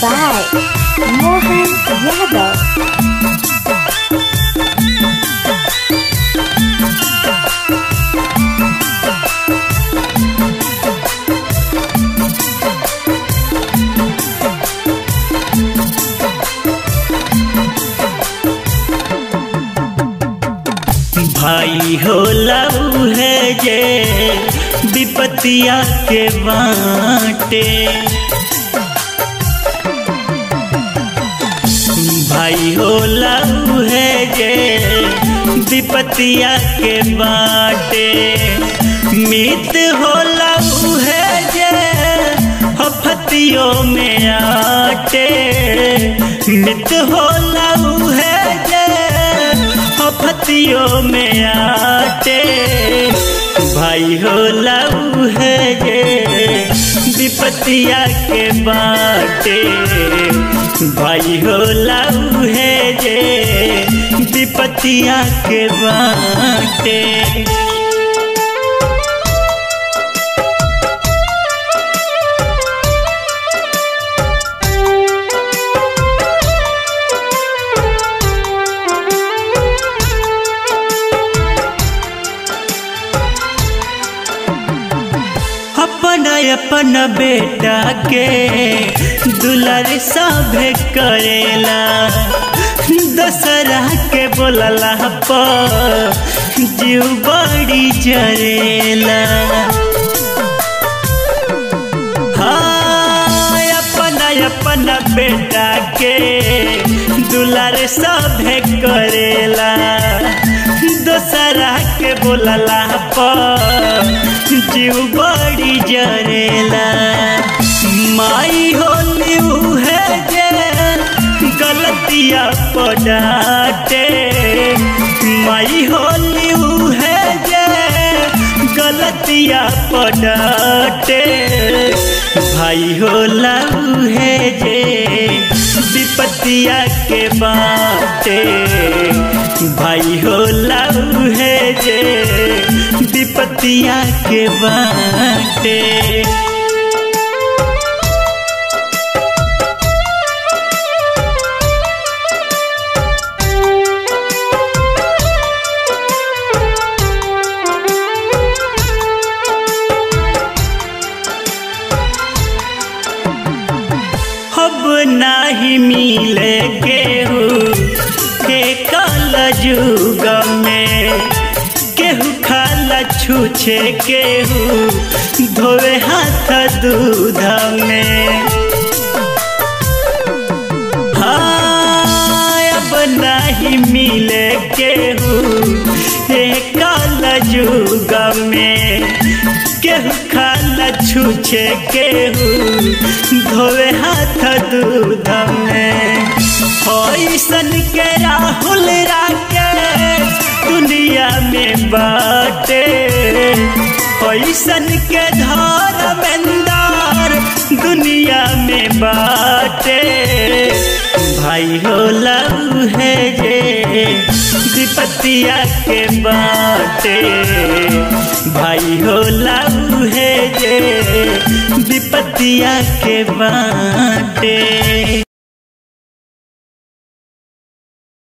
by Mohan Yadav. भाई हो लऊ है जे विपतिया के बाटे भाई हो लऊ है जे विपतिया के बाटे मित हो लऊ है जे हफतियों में आटे मित हो लऊ है जे हफतियों में आटे भाई हो लऊ है जे विपतिया के बाटे भाई हो लऊ है जे विपतिया के बाटे अपन अपन बेटा के दुलार सभे करेला दशहरा के बोलला पर जीव बड़ी जरेला हाँ अपन अपन बेटा के दुलार सभे करेला दोसरा के बोलला पर जीव बड़ी जरेला माई होली है जे गलतिया पड़ाटे माई होली है जे गलतिया पड़ाटे भाई होला है जे विपतिया के बाटे भाई होला है जे विपतिया के बाटे अब नाही मिले केहू के कल जुग में केहू खाला छूछे केहू धोवे हाथ दूध में हाँ अब नहीं मिले केहू हे कल जुग में केहू खाला छूछे केहू धोवे हाथ दूध में ऐसन के राहुल राकेश दुनिया में बाटे ऐसन के धर्मेंदर दुनिया में बाटे भाई हो लव है जे विपतिया के बाटे भाई हो लव है जे विपतिया के बाटे